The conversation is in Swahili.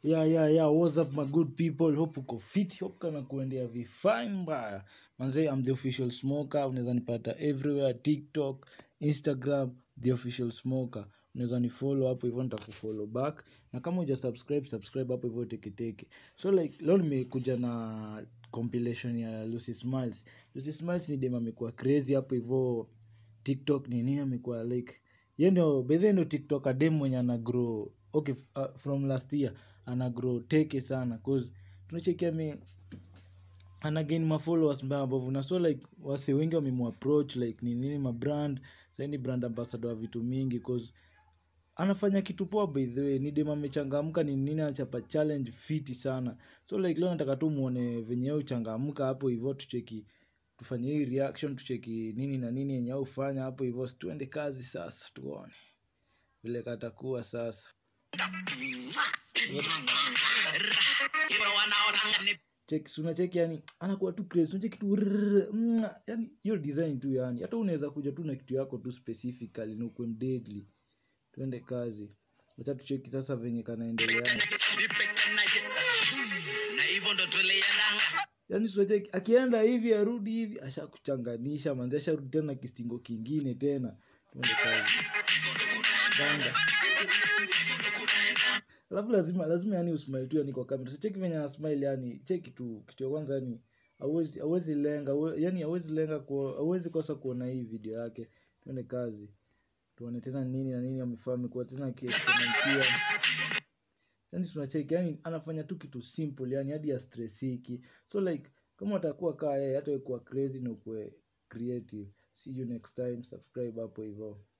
yeah, yeah, yeah. What's up my good people hope uko fit hope kana kuendea vifine mbaya manze I'm the official smoker unaweza nipata everywhere tiktok instagram the official smoker unaweza ni follow hapo hivyo nitakufollow back na kama uja subscribe subscribe hapo hivyo teketeke so like leo nimekuja na compilation ya lucy smiles lucy smiles ni dem amekuwa crazy hapo hivyo tiktok ni nini amekuwa like ye ndio bedhe ndio tiktok adem mwenye ana grow okay f- uh, from last year ana grow teke sana cause tunachekia mi ana gain mafollowers mbaya ambavyo na so like wase wengi wamemapproach like ni nini mabrand saini brand ambassador wa vitu mingi cause anafanya kitu poa by the way ni dem amechangamka ni nini anachapa challenge fiti sana so like leo nataka tu muone venye yeye uchangamka hapo hivyo tucheki tufanye hii reaction tucheki nini na nini yenye ufanya hapo hivyo si tuende kazi sasa tuone vile katakuwa sasa Check- si unacheki yani anakuwa tu crazy unacheki tu rrrr, mwa, yani hiyo design tu yani hata unaweza kuja tu na kitu yako tu specifically na ukwe mdeadly tuende kazi wacha tucheki sasa venye kanaendelea na hivyo ndo tuliendanga yani siwacheki akienda hivi arudi hivi ashakuchanganisha manzi asharudi tena na kistingo kingine tena tuende kazi banga alafu lazima lazima yani usmile tu yani kwa kamera so cheki venye anasmile yani cheki tu kitu ya kwanza yani hauwezi hauwezi lenga hawe- yani hauwezi lenga ku- hauwezi kosa kuona hii video yake tuende kazi tuone tena nini na nini amefaa amekuwa tena akiexperimentiwa yani tunacheki yani anafanya tu kitu simple yani hadi ya stressiki so like kama utakuwa kaa yeye hata wewe kuwa crazy na ukuwe creative see you next time subscribe hapo hivyo